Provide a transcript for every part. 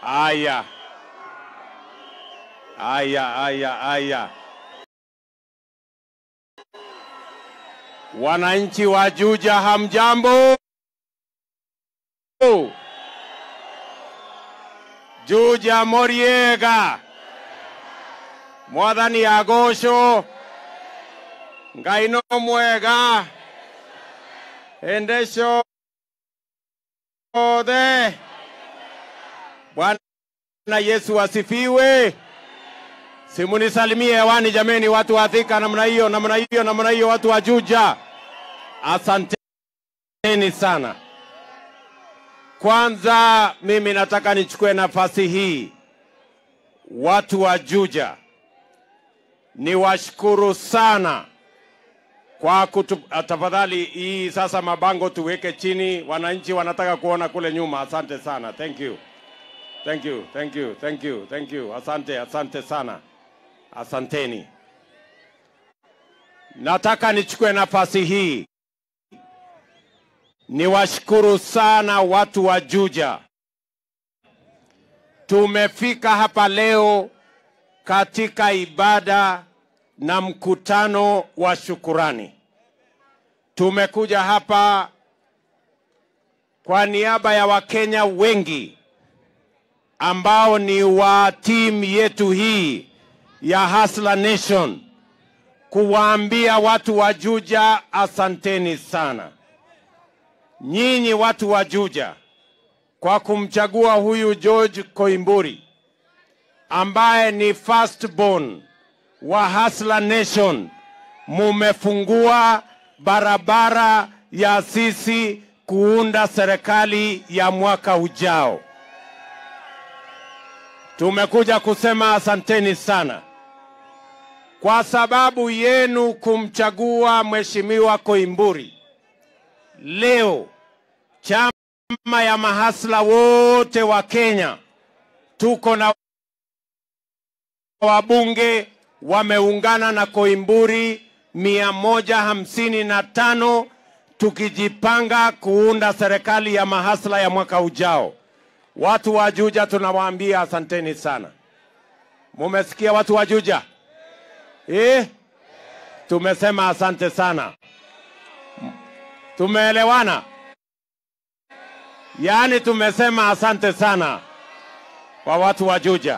Aya, aya, aya, aya. Wananchi wa Juja, hamjambo? Juja Moriega, Mwathani agocwo, Ngai no mwega, hĩndĩ ciothe. Bwana Yesu asifiwe. Simunisalimie hewani jameni, watu wa Thika, namna hiyo, namna hiyo, namna hiyo, watu wa Juja, asanteni sana. Kwanza mimi nataka nichukue nafasi hii, watu wa Juja, niwashukuru sana kwa kutu, tafadhali hii sasa mabango tuweke chini, wananchi wanataka kuona kule nyuma. Asante sana, thank you, thank you, thank you, thank you, thank you. Asante, asante sana, asanteni. Nataka nichukue nafasi hii niwashukuru sana watu wa Juja. Tumefika hapa leo katika ibada na mkutano wa shukurani. Tumekuja hapa kwa niaba ya Wakenya wengi ambao ni wa timu yetu hii ya Hustler Nation kuwaambia watu wa Juja asanteni sana. Nyinyi watu wa Juja kwa kumchagua huyu George Koimburi ambaye ni firstborn wa Hustler Nation, mumefungua barabara ya sisi kuunda serikali ya mwaka ujao. Tumekuja kusema asanteni sana kwa sababu yenu kumchagua Mheshimiwa Koimburi. Leo chama ya mahasla wote wa Kenya tuko na wabunge wameungana na Koimburi mia moja hamsini na tano tukijipanga kuunda serikali ya mahasla ya mwaka ujao. Watu wa Juja tunawaambia asanteni sana. Mumesikia watu wa Juja eh? Tumesema asante sana. Tumeelewana? Yaani tumesema asante sana kwa watu wa Juja,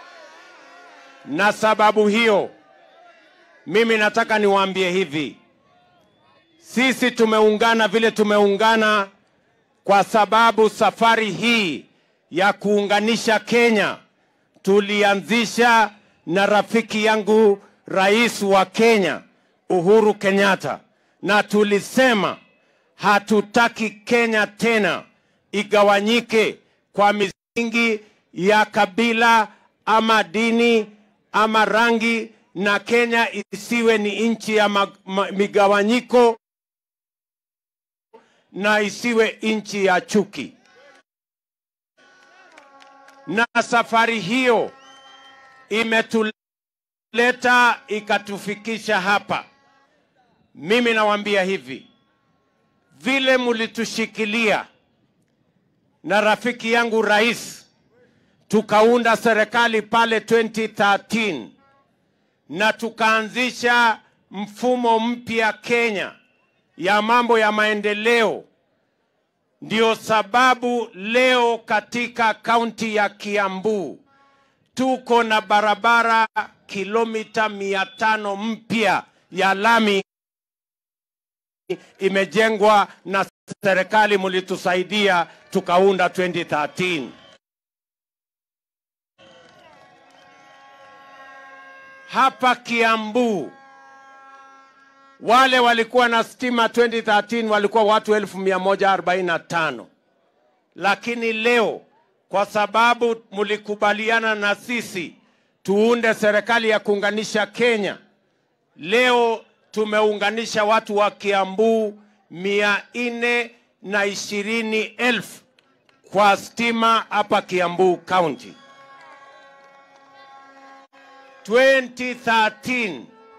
na sababu hiyo mimi nataka niwaambie hivi, sisi tumeungana vile tumeungana kwa sababu safari hii ya kuunganisha Kenya tulianzisha na rafiki yangu rais wa Kenya Uhuru Kenyatta, na tulisema hatutaki Kenya tena igawanyike kwa misingi ya kabila ama dini ama rangi, na Kenya isiwe ni nchi ya ma, ma, migawanyiko na isiwe nchi ya chuki. Na safari hiyo imetuleta ikatufikisha hapa. Mimi nawaambia hivi, vile mlitushikilia na rafiki yangu rais, tukaunda serikali pale 2013 na tukaanzisha mfumo mpya Kenya ya mambo ya maendeleo. Ndio sababu leo katika kaunti ya Kiambu tuko na barabara kilomita mia tano mpya ya lami imejengwa na serikali, mlitusaidia tukaunda 2013. Hapa Kiambu wale walikuwa na stima 2013 walikuwa watu 1145 lakini leo kwa sababu mlikubaliana na sisi tuunde serikali ya kuunganisha Kenya, leo tumeunganisha watu wa Kiambu mia nne na ishirini elfu kwa stima hapa Kiambu County. 2013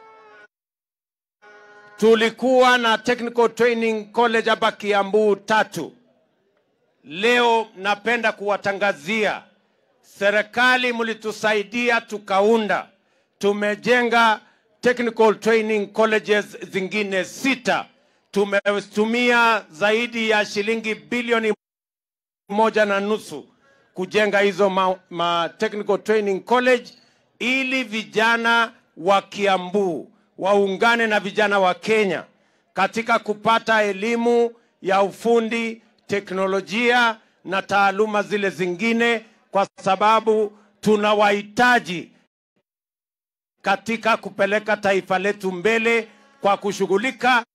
tulikuwa na technical training college hapa Kiambu tatu. Leo napenda kuwatangazia serikali mlitusaidia tukaunda, tumejenga technical training colleges zingine sita. Tumetumia zaidi ya shilingi bilioni moja na nusu kujenga hizo ma, ma technical training college ili vijana wa Kiambu waungane na vijana wa Kenya katika kupata elimu ya ufundi, teknolojia na taaluma zile zingine, kwa sababu tunawahitaji katika kupeleka taifa letu mbele kwa kushughulika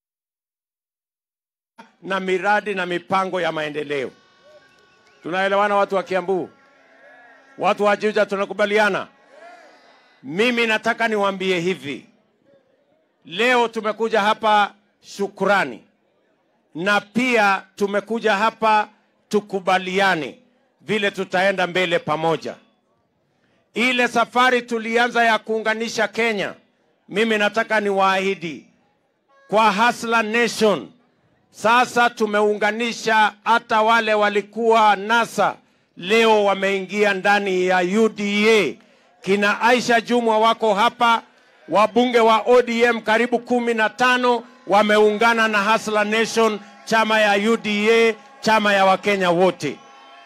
na miradi na mipango ya maendeleo. Tunaelewana watu wa Kiambu? Watu wa Juja tunakubaliana? Mimi nataka niwaambie hivi. Leo tumekuja hapa shukrani na pia tumekuja hapa tukubaliane vile tutaenda mbele pamoja. Ile safari tulianza ya kuunganisha Kenya, mimi nataka niwaahidi kwa Hustler Nation, sasa tumeunganisha hata wale walikuwa NASA, leo wameingia ndani ya UDA. Kina Aisha Jumwa wako hapa, wabunge wa ODM karibu kumi na tano wameungana na Hustler Nation, chama ya UDA, chama ya Wakenya wote.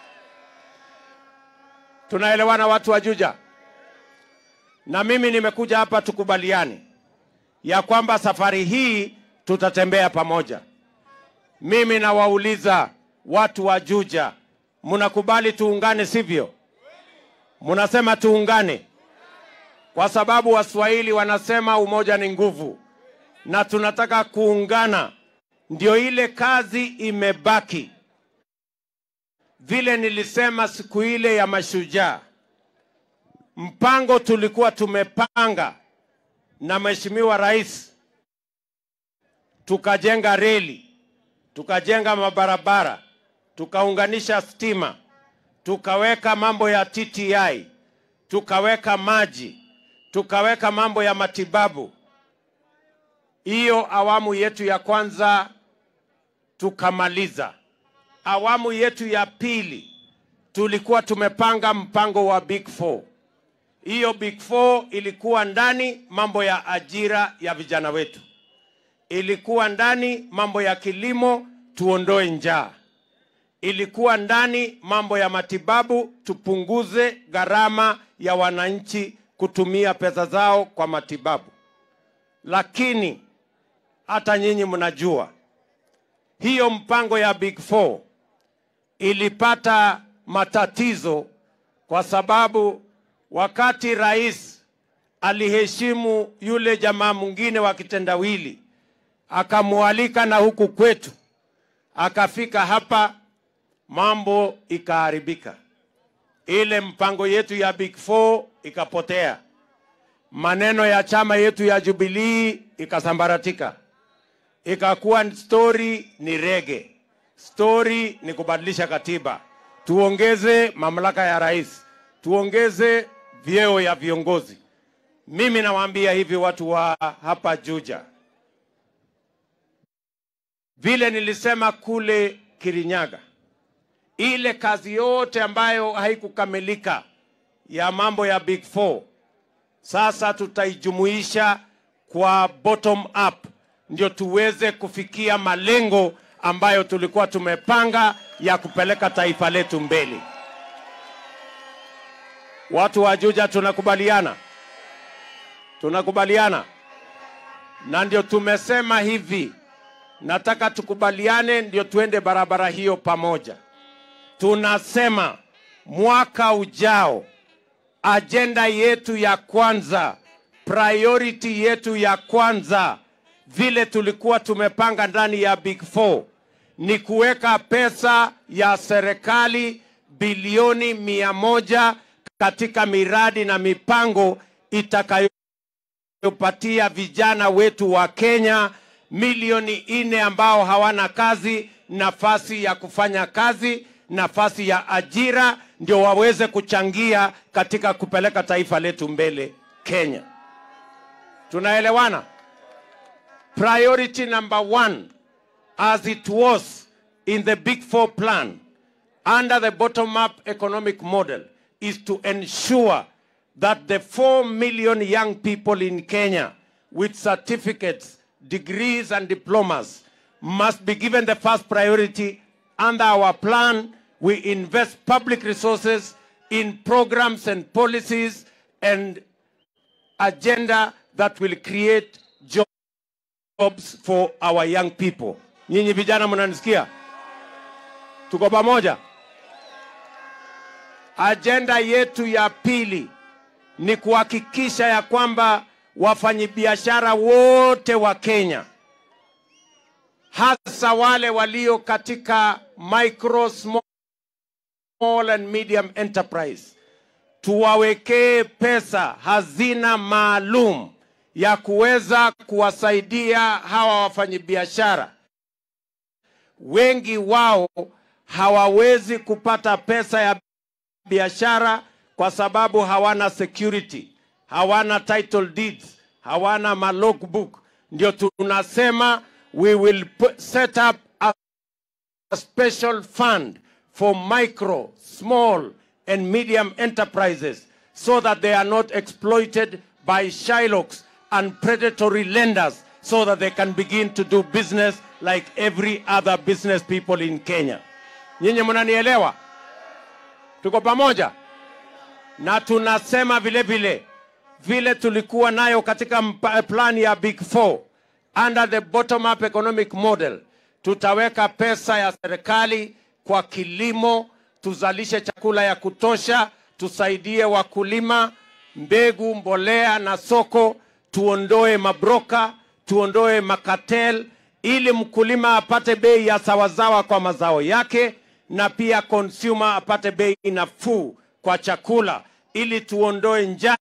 Tunaelewana watu wa Juja? Na mimi nimekuja hapa tukubaliane ya kwamba safari hii tutatembea pamoja. Mimi nawauliza watu wa Juja, mnakubali tuungane, sivyo? Mnasema tuungane kwa sababu Waswahili wanasema umoja ni nguvu, na tunataka kuungana. Ndio ile kazi imebaki. Vile nilisema siku ile ya mashujaa, mpango tulikuwa tumepanga na Mheshimiwa Rais, tukajenga reli, tukajenga mabarabara, tukaunganisha stima, tukaweka mambo ya TTI, tukaweka maji, tukaweka mambo ya matibabu. Hiyo awamu yetu ya kwanza tukamaliza. Awamu yetu ya pili tulikuwa tumepanga mpango wa Big Four. Hiyo Big Four ilikuwa ndani mambo ya ajira ya vijana wetu, ilikuwa ndani mambo ya kilimo, tuondoe njaa, ilikuwa ndani mambo ya matibabu, tupunguze gharama ya wananchi kutumia pesa zao kwa matibabu. Lakini hata nyinyi mnajua hiyo mpango ya Big Four ilipata matatizo kwa sababu wakati rais aliheshimu yule jamaa mwingine wa kitendawili, akamwalika na huku kwetu, akafika hapa, mambo ikaharibika. Ile mpango yetu ya Big Four ikapotea, maneno ya chama yetu ya Jubilee ikasambaratika, ikakuwa story ni rege, story ni kubadilisha katiba, tuongeze mamlaka ya rais, tuongeze vyeo ya viongozi. Mimi nawaambia hivi watu wa hapa Juja, vile nilisema kule Kirinyaga, ile kazi yote ambayo haikukamilika ya mambo ya Big Four sasa tutaijumuisha kwa bottom up, ndio tuweze kufikia malengo ambayo tulikuwa tumepanga ya kupeleka taifa letu mbele. Watu wa Juja tunakubaliana, tunakubaliana, na ndio tumesema hivi, nataka tukubaliane, ndio tuende barabara hiyo pamoja. Tunasema mwaka ujao ajenda yetu ya kwanza, priority yetu ya kwanza, vile tulikuwa tumepanga ndani ya Big Four ni kuweka pesa ya serikali bilioni mia moja katika miradi na mipango itakayopatia vijana wetu wa Kenya milioni nne ambao hawana kazi nafasi ya kufanya kazi, nafasi ya ajira, ndio waweze kuchangia katika kupeleka taifa letu mbele Kenya. Tunaelewana? Priority number one as it was in the Big Four plan under the bottom-up economic model is to ensure that the 4 million young people in Kenya with certificates, degrees, and diplomas must be given the first priority. Under our plan, we invest public resources in programs and policies and agenda that will create jobs for our young people. Nyinyi vijana mnanisikia? Tuko pamoja? Ajenda yetu ya pili ni kuhakikisha ya kwamba wafanyabiashara wote wa Kenya hasa wale walio katika micro, small and medium enterprise tuwawekee pesa hazina maalum ya kuweza kuwasaidia hawa wafanyabiashara. Wengi wao hawawezi kupata pesa ya biashara kwa sababu hawana security, hawana title deeds, hawana malogbook. Ndio tunasema we will put, set up a special fund for micro, small and medium enterprises so that they are not exploited by Shylocks and predatory lenders so that they can begin to do business like every other business people in Kenya. Nyinyi mnanielewa? Tuko pamoja? Na tunasema vile vile vile tulikuwa nayo katika plan ya Big Four under the bottom up economic model, tutaweka pesa ya serikali kwa kilimo, tuzalishe chakula ya kutosha, tusaidie wakulima, mbegu, mbolea na soko, tuondoe mabroka, tuondoe makatel, ili mkulima apate bei ya sawasawa kwa mazao yake, na pia consumer apate bei nafuu kwa chakula, ili tuondoe njaa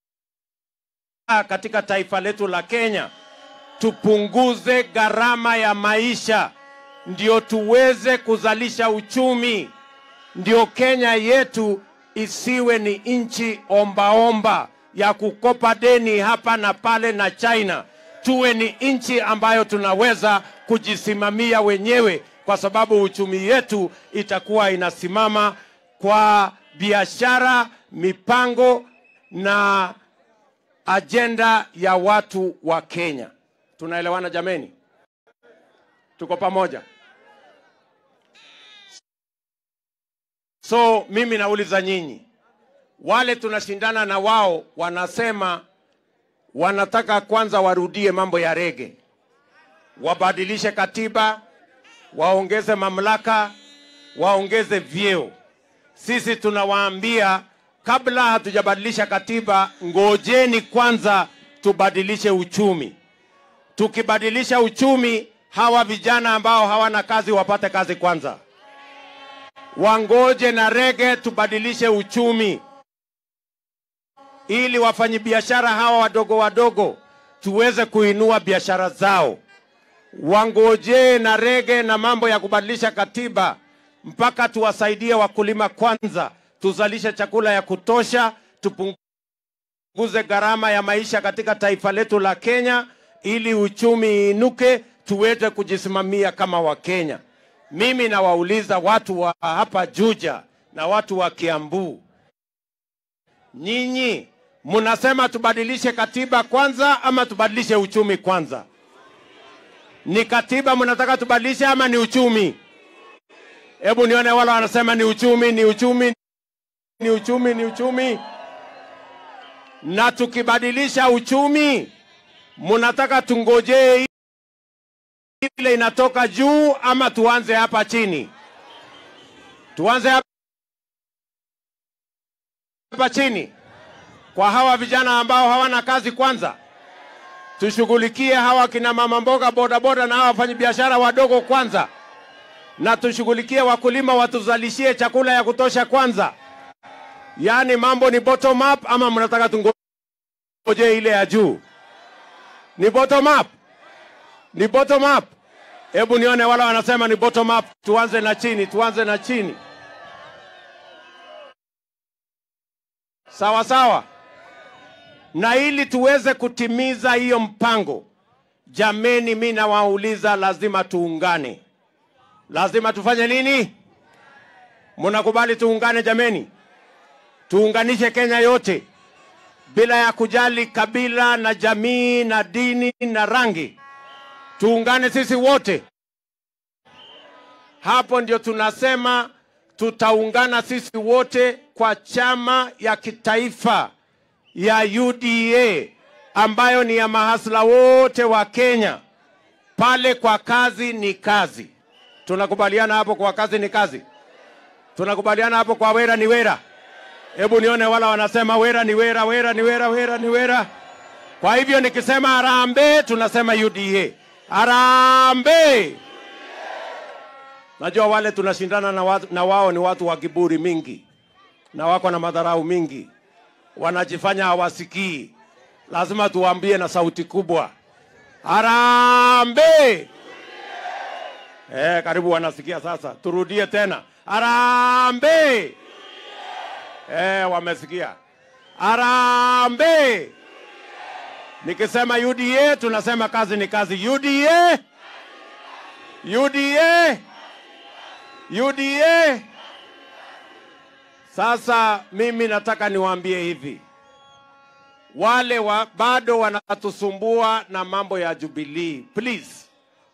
katika taifa letu la Kenya, tupunguze gharama ya maisha, ndio tuweze kuzalisha uchumi, ndio Kenya yetu isiwe ni nchi ombaomba ya kukopa deni hapa na pale na China. Tuwe ni nchi ambayo tunaweza kujisimamia wenyewe, kwa sababu uchumi yetu itakuwa inasimama kwa biashara, mipango na ajenda ya watu wa Kenya. Tunaelewana jameni? Tuko pamoja? So mimi nauliza nyinyi, wale tunashindana na wao wanasema wanataka kwanza warudie mambo ya rege, wabadilishe katiba, waongeze mamlaka, waongeze vyeo. Sisi tunawaambia kabla hatujabadilisha katiba, ngojeni kwanza tubadilishe uchumi. Tukibadilisha uchumi, hawa vijana ambao hawana kazi wapate kazi kwanza, wangoje na rege, tubadilishe uchumi ili wafanyabiashara hawa wadogo wadogo tuweze kuinua biashara zao. Wangojee na rege na mambo ya kubadilisha katiba mpaka tuwasaidie wakulima kwanza, tuzalishe chakula ya kutosha, tupunguze gharama ya maisha katika taifa letu la Kenya, ili uchumi inuke, tuweze kujisimamia kama Wakenya. Mimi nawauliza watu wa hapa Juja na watu wa Kiambu, nyinyi mnasema tubadilishe katiba kwanza ama tubadilishe uchumi kwanza? Ni katiba mnataka tubadilishe ama ni uchumi? Hebu nione wale wanasema ni uchumi, ni uchumi, ni uchumi, ni uchumi. Na tukibadilisha uchumi, mnataka tungojee ile inatoka juu ama tuanze hapa chini? Tuanze hapa chini kwa hawa vijana ambao hawana kazi kwanza. Tushughulikie hawa kina mama mboga, bodaboda na hawa wafanyabiashara wadogo kwanza, na tushughulikie wakulima watuzalishie chakula ya kutosha kwanza. Yaani mambo ni bottom up ama mnataka tungoje ile ya juu? Ni bottom up, ni bottom up. Hebu nione wala wanasema ni bottom up. Tuanze na chini, tuanze na chini. Sawa sawa na ili tuweze kutimiza hiyo mpango, jameni, mi nawauliza, lazima tuungane. Lazima tufanye nini? Mnakubali tuungane jameni? tuunganishe Kenya yote bila ya kujali kabila na jamii na dini na rangi, tuungane sisi wote. Hapo ndio tunasema tutaungana sisi wote kwa chama ya kitaifa ya UDA ambayo ni ya mahasla wote wa Kenya. Pale kwa kazi ni kazi, tunakubaliana hapo. Kwa kazi ni kazi, tunakubaliana hapo. Kwa wera ni wera. Hebu nione wala wanasema wera ni wera, wera ni wera, wera ni wera. Kwa hivyo nikisema harambee, tunasema UDA. Harambee! Najua wale tunashindana na, watu, na wao ni watu wa kiburi mingi na wako na madharau mingi, wanajifanya hawasikii. Lazima tuwaambie na sauti kubwa, harambee! Eh, karibu wanasikia sasa. Turudie tena, harambee! Eh, wamesikia. Harambee! Nikisema UDA tunasema kazi ni kazi. UDA! UDA! UDA. Sasa mimi nataka niwaambie hivi, wale wa, bado wanatusumbua na mambo ya Jubilee, please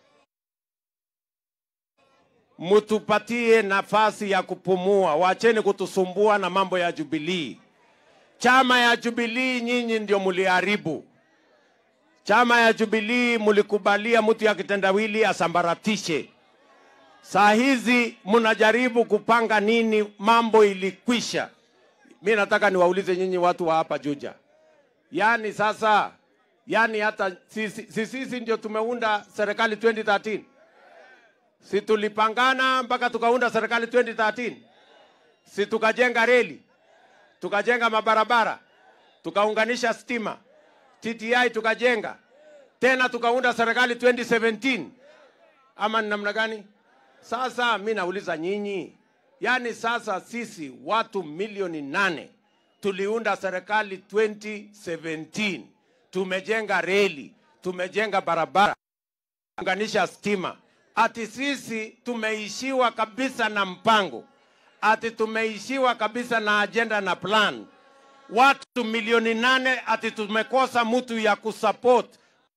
mtupatie nafasi ya kupumua, wacheni kutusumbua na mambo ya Jubilee. Chama ya Jubilee nyinyi ndio mliharibu. Chama ya Jubilee mlikubalia mtu ya kitendawili asambaratishe. Saa hizi mnajaribu kupanga nini? Mambo ilikwisha. Mi nataka niwaulize nyinyi watu wa hapa Juja, yaani sasa, yaani hata sisi, sisi, sisi ndio tumeunda serikali 2013 si tulipangana mpaka tukaunda serikali 2013 si tukajenga reli tukajenga mabarabara tukaunganisha stima TTI tukajenga tena tukaunda serikali 2017 ama ni namna gani? Sasa mi nauliza nyinyi, yaani sasa sisi watu milioni nane tuliunda serikali 2017, tumejenga reli, tumejenga barabara, unganisha stima, ati sisi tumeishiwa kabisa na mpango, ati tumeishiwa kabisa na ajenda na plan. Watu milioni nane ati tumekosa mtu ya kusupport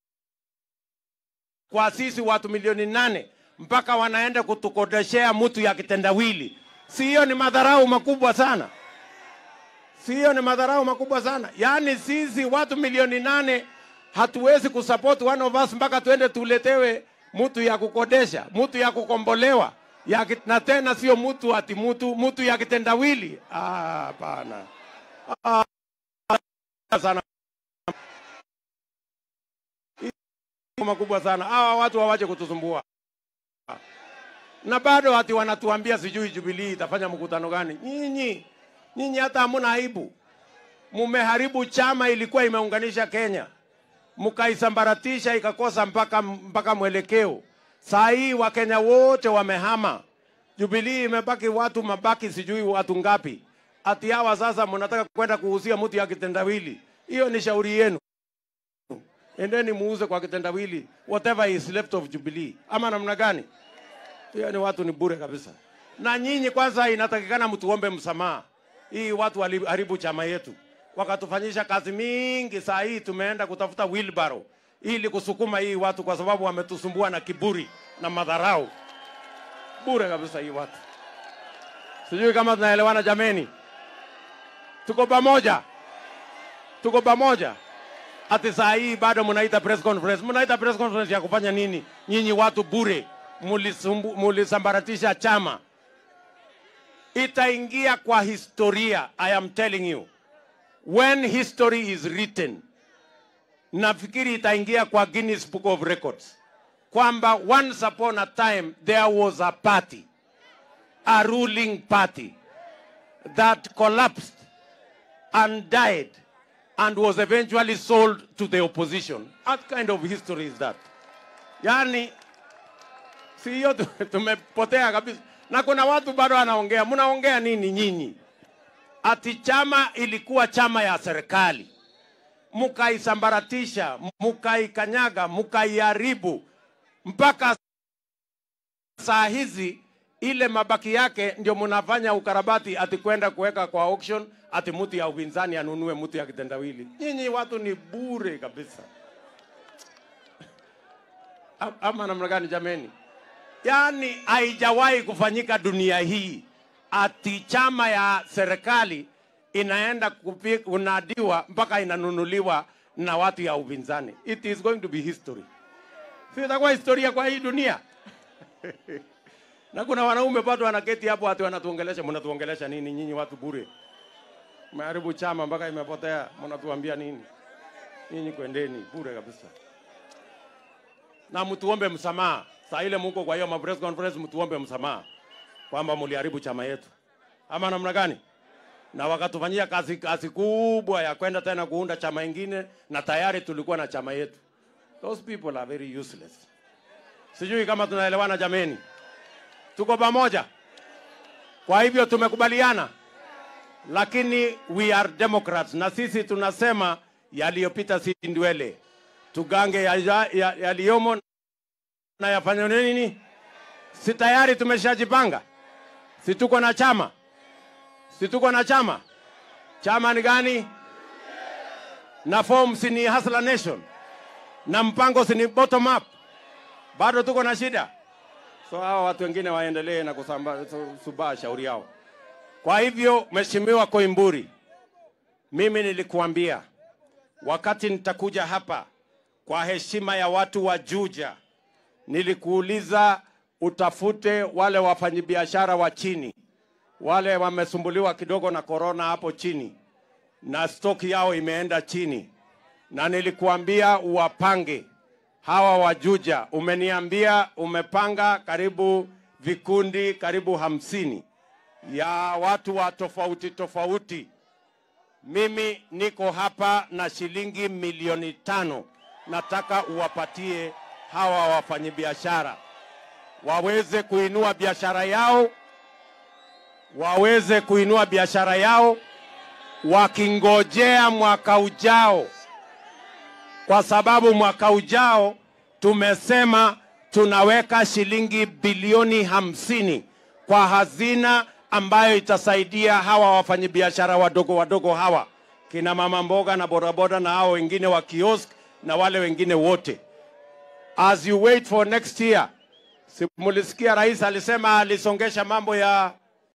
kwa sisi watu milioni nane mpaka wanaenda kutukodeshea mtu ya kitendawili. Si hiyo ni madharau makubwa sana? Si hiyo ni madharau makubwa sana? Yaani sisi watu milioni nane hatuwezi kusupport one of us mpaka tuende tuletewe mtu ya kukodesha, mtu ya kukombolewa ya kit, na tena sio mtu ati mtu mtu ya kitendawili. Ah, hapana. Ah, sana makubwa sana. Hawa watu hawache kutusumbua, na bado ati wanatuambia sijui Jubilee itafanya mkutano gani. Nyinyi nyinyi hata hamuna aibu, mumeharibu chama ilikuwa imeunganisha Kenya, mkaisambaratisha ikakosa mpaka, mpaka mwelekeo. Saa hii Wakenya wote wamehama, Jubilee imebaki watu mabaki sijui watu ngapi. Ati hawa sasa mnataka kwenda kuhusia mtu ya kitendawili. Hiyo ni shauri yenu endeni muuze kwa kitendawili whatever is left of Jubilee, ama namna gani? Hiyo ni watu ni bure kabisa. Na nyinyi kwanza, inatakikana mtuombe msamaha. Hii watu waliharibu chama yetu, wakatufanyisha kazi mingi. Saa hii tumeenda kutafuta wheelbarrow ili kusukuma hii watu, kwa sababu wametusumbua na kiburi na madharau. Bure kabisa hii watu. Sijui kama tunaelewana jameni, tuko pamoja, tuko pamoja ati saa hii bado mnaita press conference. Mnaita press conference ya kufanya nini? Nyinyi watu bure, mulisumbu- mulisambaratisha chama. Itaingia kwa historia, I am telling you, when history is written, nafikiri itaingia kwa Guinness Book of Records kwamba once upon a time there was a party, a ruling party that collapsed and died and was eventually sold to the opposition. What kind of history is that? Yani, si hiyo tu- tumepotea kabisa. Na kuna watu bado wanaongea, mnaongea nini nyinyi? Ati chama ilikuwa chama ya serikali, mukaisambaratisha, mukaikanyaga, mukaiharibu mpaka saa hizi ile mabaki yake ndio mnafanya ukarabati ati kwenda kuweka kwa auction ati mtu ya upinzani anunue mtu ya kitendawili. Nyinyi watu ni bure kabisa. Am- Ama namna gani jameni? Yaani haijawahi kufanyika dunia hii ati chama ya serikali inaenda kupi- kunadiwa mpaka inanunuliwa na watu ya upinzani. It is going to be history. Si itakuwa historia kwa hii dunia. na kuna wanaume bado wanaketi hapo ati wanatuongelesha. Mnatuongelesha nini nyinyi watu bure? Meharibu chama mpaka imepotea, mnatuambia nini? Nyinyi kwendeni bure kabisa na mtuombe msamaha. Saa ile muko kwa hiyo ma press conference, mtuombe msamaha kwamba mliharibu chama yetu, ama namna gani? Na wakatufanyia kazi, kazi kubwa ya kwenda tena kuunda chama ingine, na tayari tulikuwa na chama yetu. Those people are very useless. Sijui kama tunaelewana jameni, tuko pamoja. Kwa hivyo tumekubaliana, lakini we are democrats, na sisi tunasema yaliyopita si ndwele tugange yaliyomo ya, ya yaliyomo na yafanye nini? Si tayari tumeshajipanga? Si tuko na chama? Si tuko na chama? Chama ni gani? Na form si ni Hustler Nation, na mpango si ni bottom up. Bado tuko na shida, so hawa watu wengine waendelee na kusamba su- subaa shauri yao. Kwa hivyo, Mheshimiwa Koimburi, mimi nilikuambia wakati nitakuja hapa kwa heshima ya watu wa Juja, nilikuuliza utafute wale wafanyabiashara wa chini, wale wamesumbuliwa kidogo na korona hapo chini, na stoki yao imeenda chini, na nilikuambia uwapange hawa wa Juja. Umeniambia umepanga karibu vikundi karibu hamsini ya watu wa tofauti tofauti mimi niko hapa na shilingi milioni tano nataka uwapatie hawa wafanyabiashara waweze kuinua biashara yao, waweze kuinua biashara yao wakingojea mwaka ujao, kwa sababu mwaka ujao tumesema tunaweka shilingi bilioni hamsini kwa hazina ambayo itasaidia hawa wafanyabiashara wadogo wadogo hawa kina mama mboga na bodaboda na hao wengine wa kiosk na wale wengine wote. As you wait for next year, si mulisikia rais alisema alisongesha mambo ya